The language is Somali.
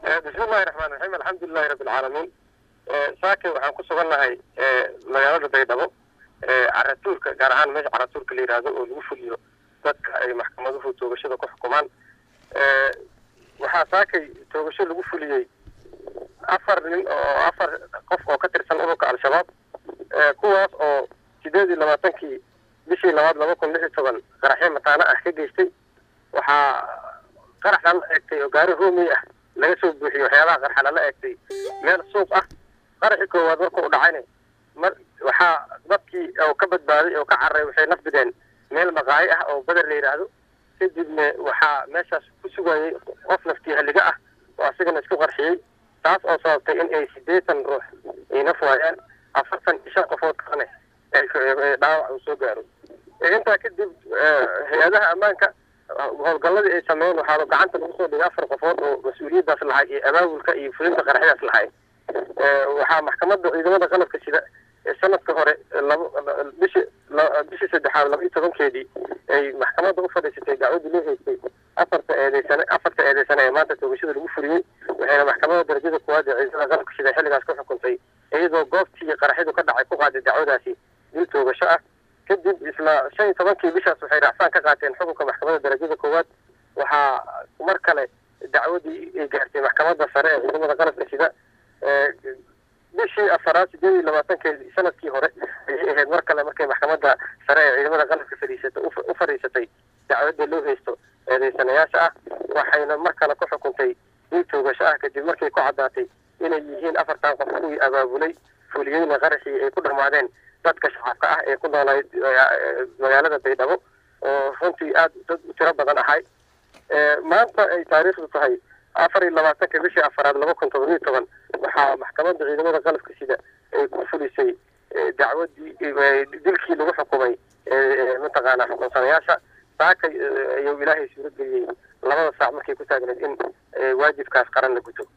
bismillahi raxmaan raxiim alxamdulilahi rabbi alcaalamiin saake waxaan ku sugannahay magaalada baydhabo caratuurka gaar ahaan meesha caratuurka la yidhaahdo oo lagu fuliyo dadka ay maxkamaduhu toogashada ku xukumaan waxaa saakay toogasho lagu fuliyey afar nin oo afar qof oo ka tirsan ururka al-shabaab kuwaas oo sideed iyo labaatankii bishii labaad laba kun lix iyo toban qaraxyo mataano ah ka geystay waxaa qaraxan la eegtay oo gaari roomiy ah laga soo buuxiyey waxyaabaha qarxa lala eegtay meel suuq ah qaraxii koowaad marka u dhacayna mar waxaa dadkii oo ka badbaaday oo ka cararay waxay nafbideen meel maqaayo ah oo beder la yidhaahdo kadibna waxaa meeshaas ku sugayay qof naftii halliga ah oo asigana isku qarxiyey taas oo sababtay in ay siddeetan ruux ay naf waayaan afartan iyo shan qofood kalene dhaawac uu soo gaaro intaa kadib hay-adaha ammaanka howlgalladii ay sameeyeen waxaa gacanta lagu soo dhigay afar qofood oo mas-uuliyaddaas lahay iyo abaabulka iyo fulinta qaraxyadaas lahay waxaa maxkamadda ciidamada qalabka sida sanadka hore laba bishi bishii saddexaad laba iyo tobankeedii ay maxkamadda u fadhiisatay dacwadii loo haystay afarta eedeysane afarta eedeysane ee maanta toogashada lagu fuliyey waxayna maxkamadda darajada kuwaad ee ciidamada qalabka sida xilligaas ku xukuntay iyadoo goobtii qaraxyadu ka dhacay ku qaaday dacwadaasi dil toogasho ah kadib isla shan iyo tobankii bishaas waxay raacfaan ka qaateen xukunka maxkamadda darajada koowaad waxaa mar kale dacwadii ay gaartay maxkamadda sare ee ciidamada qalabka sida bishii afaraad sideed iyo labaatankeedii sanadkii hore ayay ahayd mar kale markay maxkamadda sare ee ciidamada qalabka fadhiisata u fadhiisatay dacwadda loo haysto eedeysanayaasha ah waxayna mar kale ku xukuntay dil toogasho ah kadib markay ku caddaatay inay yihiin afartan qof kuwii abaabulay fuliyeyna qaraxii ay ku dhammaadeen dadka shacabka ah ee ku noolayd magaalada baydhabo oo runtii aada dad u tiro badan ahay maanta ay taariikhdu tahay afar iyo labaatanka bishii afaraad laba kun toban iyo toban waxaa maxkamadda ciidamada qalabka sida ay ku fulisay dacwadii dilkii lagu xukumay mataqaanaa xukunsanayaasha saakay ayuu ilaahay suuro geliyey labada saac markay ku taagneed in waajibkaas qaran la guto